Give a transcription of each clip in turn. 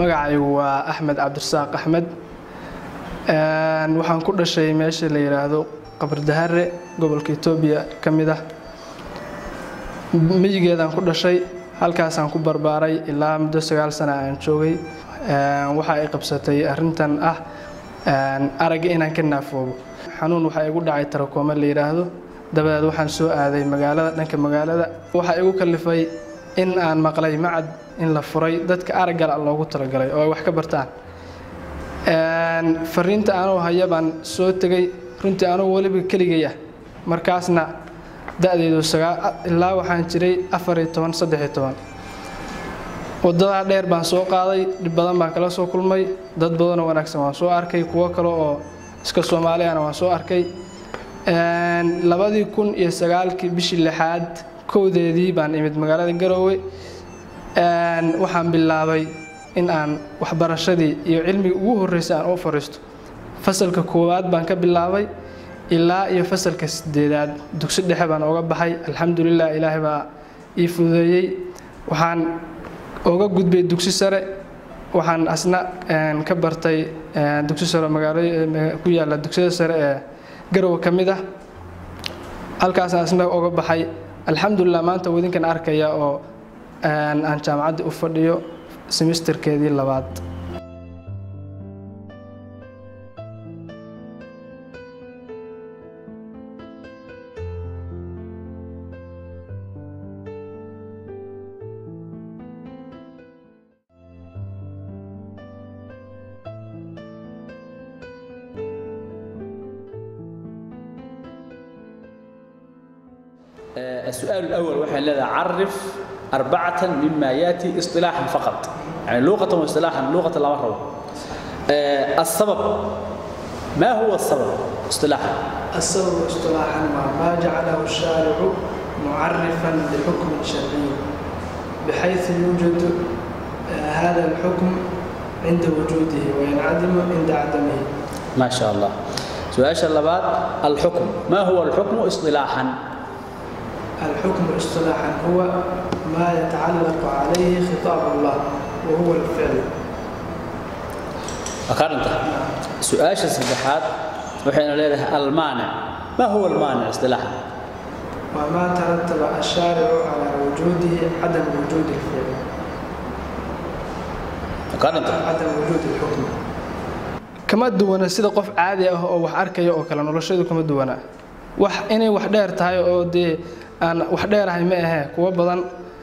magacaygu waa axmed cabdirasaaq axmed waxaan ku dhashay meesha la yidhaahdo qabardahare gobolka etoobiya ka mid ah miyigeedaan ku dhashay halkaasaan ku barbaaray ilaa muddo sagaal sana aan joogay waxa ay qabsatay arrintan ah aragga inaan ka naafoobo xanuun waxaa igu dhacay tarakooma la yidhaahdo dabadeed waxaan soo aaday magaalada dhanka magaalada waxaa igu kalifay in aan maqlay macad in la furay dadka araggala loogu talagalay oo ay wax ka bartaan fariinta anuu haya baan soo tegay runtii anugu weliba keligay ah markaasna da-deedu ilaa waxaan jiray afariyo toban saddexiyo toban waddadaa dheer baan soo qaaday dhib badan baan kala soo kulmay dad badanoo wanaagsan waan soo arkay kuwo kale oo iska soomaaliyana waan soo arkay labadii kun iyo sagaalkii bishii lixaad kowdeedii baan imid magaalada garoowe waxaan bilaabay in aan waxbarashadii iyo cilmigii ugu horreysay aan u fariisto fasalka koowaad baan ka bilaabay ilaa iyo fasalka sideedaad dugsi dhexe baan oga baxay alxamdulilah ilaahay baa ii fududeeyey waxaan oga gudbay dugsi sare waxaan asna ka bartay dugsi sare magaalo ku yaalla dugsiyada sare ee garowe ka mid ah halkaasaan asna oga baxay alxamdulilah maanta wadinkan arkaya oo aan jaamacadda u fadhiyo semisterkeedii labaad السؤال الأول وحي لذا عرف أربعة مما يأتي اصطلاحا فقط يعني لغة واصطلاحا لغة لا مرة السبب ما هو السبب اصطلاحا السبب اصطلاحا ما جعله الشارع معرفا لحكم شرعي بحيث يوجد هذا الحكم عند وجوده وينعدم عند عدمه ما شاء الله سؤال اللبات الحكم ما هو الحكم اصطلاحا الحكم اصطلاحا هو ما يتعلق عليه خطاب الله وهو الفعل أقارنت سؤال السبحات وحين ليه المانع ما هو المانع اصطلاحا وما ترتب الشارع على وجوده عدم وجود الفعل أقارنت عدم وجود الحكم kama duwana sida qof caadi ah oo wax arkaya oo kale noloshadu kama duwana wax inay wax dheer tahay oo dee aan wax dheerahay ma ahee kuwo badan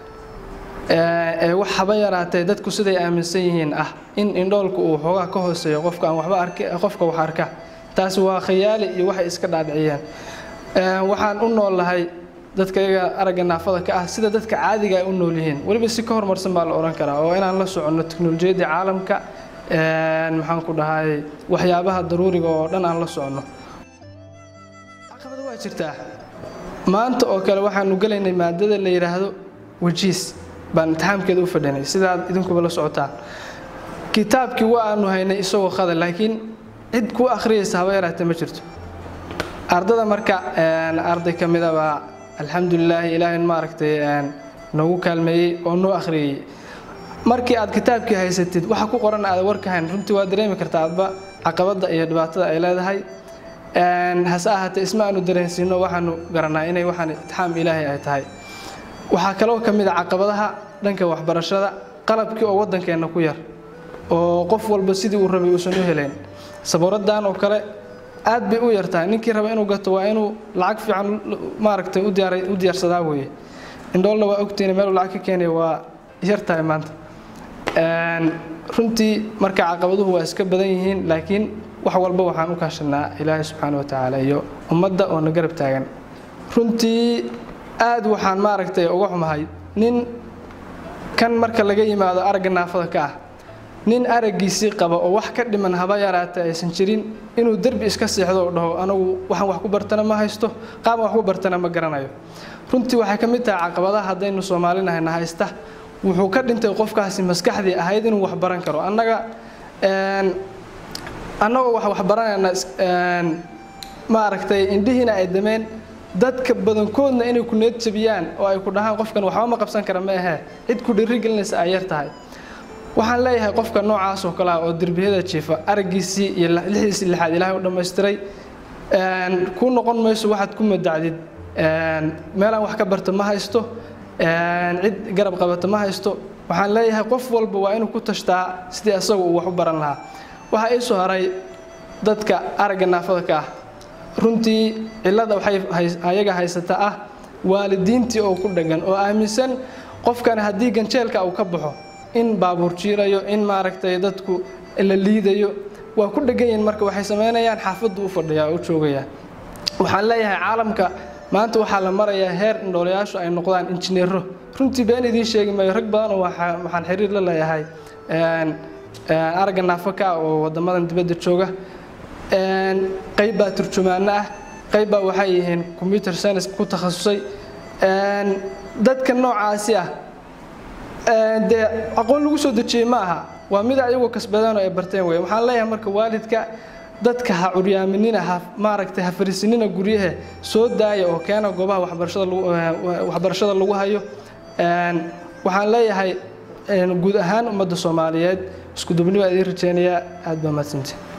ee wax haba yaraatee dadku siday aaminsan yihiin ah in indhoolku uu xoogaa ka hooseeyo qofka aan waxba arki qofka wax arka taasi waa khayaali iyo waxay iska dhaadhiciyeen waxaan u noolahay dadka iyaga aragga naafada ka ah sida dadka caadiga ay u nool yihiin weliba si ka horumarsan baa la odhan karaa oo inaan la soconno teknolojiyadda caalamka maxaan ku dhahay waxyaabaha daruuriga oo dhan aan la soconno caqabada waa jirtaa maanta oo kale waxaanu gelaynay maadada la yidhaahdo wajiis baan imtixaamkeeda u fadhinay sidaad idinkuba la socotaan kitaabkii waa aanu haynay isagoo khada laakiin cid ku akhriyaysa haba yaraatee ma jirto ardada marka arday ka mida baa alxamdulilaahi ilaahay maaragtay noogu kaalmeeyey oo noo akhriyey markii aad kitaabkii haysatid waxa ku qoran aad warka hayn runtii waa dareemi kartaa adba caqabadda iyo dhibaatada ay leedahay hase ahaatee isma aanu dareensiino waxaanu garanaa inay waxaan itixaam ilaahay ay tahay waxaa kaloo ka mid a caqabadaha dhanka waxbarashada qalabkii oo waddankeenna ku yar oo qof walba sidii uu rabay uusan u helayn sabuuraddan oo kale aad bay u yartahay ninkii raba inuu gato waa inuu lacag fiican maaragtay u diyaarsadaa weeye indhoolna waa ogtiina meeluu lacag ka keenaya waa yartahay maanta runtii marka caqabaduhu waa iska badan yihiin laakiin wax walba waxaan u kaashanaa ilaahay subxaana wa tacaala iyo ummadda oo na garab taagan runtii aad waxaan maaragtay uga xumahay nin kan marka laga yimaado aragga naafada ka ah nin araggiisii qaba oo wax ka dhiman haba yaraata aysan jirin inuu derbi iska seexdo oo dhaho anagu waxaan wax ku bartana ma haysto qaabaan wax ku bartana ma garanayo runtii waxay ka mid tahay caqabadaha haddaynu soomaalinahayna haysta wuxuu ka dhintay qofkaasi maskaxdii ahayd inuu wax baran karo annaga annagoo wax waxbaranayna maaragtay indhihiina ay dameen dadka badankoodna inay ku need jabiyaan oo ay ku dhahaan qofkan waxba ma qabsan kara ma ahee cid ku dhiiri gelinaysa ay yar tahay waxaan leeyahay qofka noocaas oo kale ah oo derbiyada jiifa araggiisii iyo lixdiisii lixaad ilaahay u dhammaystiray kuu noqon mayso waxaad ku madacdid meelaan wax ka barta ma haysto cid garab qabata ma haysto waxaan leeyahay qof walba waa inuu ku tashtaa sidii asagu uu wax u baran lahaa waxaa ii soo haray dadka aragga naafada ka ah runtii cillada waxay ayaga haysata ah waalidiintii oo ku dheggan oo aaminsan qofkan haddii ganjeelka uu ka baxo in baabuur jiirayo in maaragtay dadku la liidayo waa ku dhegan yihiin marka waxay samaynayaan xaafaddu u fadhiyaa oo u joogaya waxaan leeyahay caalamka maanta waxaa la marayaa heer indhoolayaashu ay noqdaan injineero runtii been idiin sheegi maayo rag badan oo waxaan xiriir la leeyahay aragga naafaka oo wadamadan dibadda jooga qayb baa turjumaano ah qayb baa waxay yihiin computer science ku takhasusay dadka noocaasi ah dee aqoon lagu soo dejiyey ma aha waa mid ayagoo kasbadeen oo ay barteen wey waxaan leeyahay marka waalidka dadka ha curyaaminina ha maaragtay ha fariisinina guryahe soo daaya oo keena goobaha waxbarashada waxbarashada lagu hayo waxaan leeyahay guud ahaan ummadda soomaaliyeed isku dubni baa idiin rajeynayaa aad baa mahadsantii